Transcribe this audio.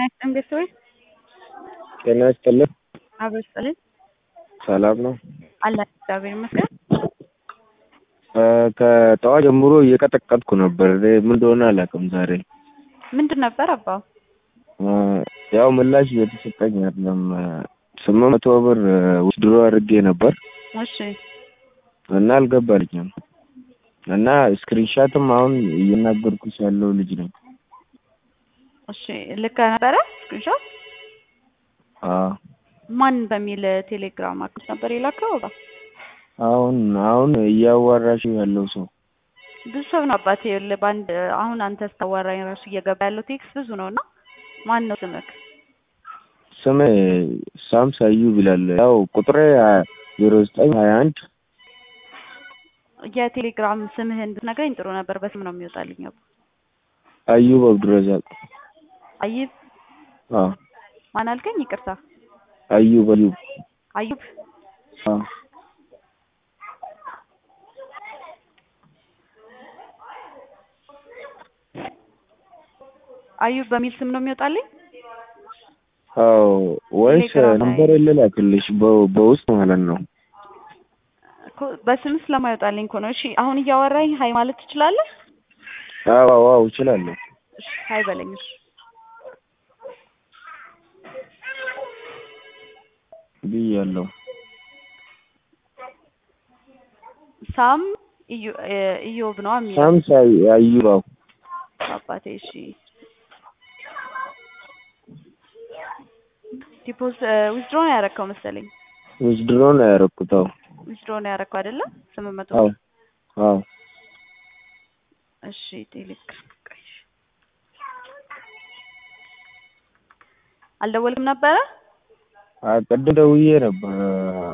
ይስጥልኝ ቤተሰቦች። ጤና ይስጥልኝ። አብሮ ይስጥልኝ። ሰላም ነው? አለን እግዚአብሔር ይመስገን። ከጠዋት ጀምሮ እየቀጠቀጥኩ ነበር። እኔ ምን እንደሆነ አላውቅም። ዛሬ ምንድን ነበር አባው? ያው ምላሽ እየተሰጠኝ አይደለም። ስምንት መቶ ብር ውስድሮ አድርጌ ነበር እሺ እና አልገባልኝም እና ስክሪንሻትም አሁን እየናገርኩሽ ያለው ልጅ ነኝ። እሺ ልክ ነበረ ስክሪንሾት አዎ ማን በሚል ቴሌግራም አካውንት ነበር የላከው? አባ አሁን አሁን እያዋራሽ ያለው ሰው ብዙ ሰው ነው አባቴ። ይኸውልህ በአንድ አሁን አንተ ስታዋራኝ ራሱ እየገባ ያለው ቴክስት ብዙ ነው እና ማን ነው ስምክ? ስሜ ሳምስ አዩብ ይላል። ያው ቁጥሬ ዜሮ ዘጠኝ ሀያ አንድ የቴሌግራም ስምህን ብትነግረኝ ጥሩ ነበር። በስም ነው የሚወጣልኝ። አባ አዩብ አብዱረዛቅ። አዩብ አዎ ማን አልከኝ? ይቅርታ አዩብ አዩብ አዩብ አዎ አዩብ በሚል ስም ነው የሚወጣልኝ። አዎ ወይስ ቴሌግራም ላይ- ነምበር ልላክልሽ በ- በውስጥ ማለት ነው? እኮ በስም ስለማይወጣልኝ እኮ ነው። እሺ አሁን እያወራኝ ሀይ ማለት ትችላለህ? አዎ አዎ አዎ እችላለሁ። እሺ ሀይ በለኝ። እሺ ብያለሁ። ሳም ኢዮ- እ ኢዮብ ነው የሚለው ሳምስ አዩ- አዩብ አዎ አባቴ። እሺ ዲፖዝ ዊዝድሮ ነው ያረከው መሰለኝ። ውዝድሮ ነው ያደረኩት። አዎ ዊዝድሮ ነው ያረከው አይደለ? ስምንት መቶ አዎ አዎ እሺ ቴሌግራም ቆይ። አልደወልክም ነበረ? ቅድም ደውዬ ነበር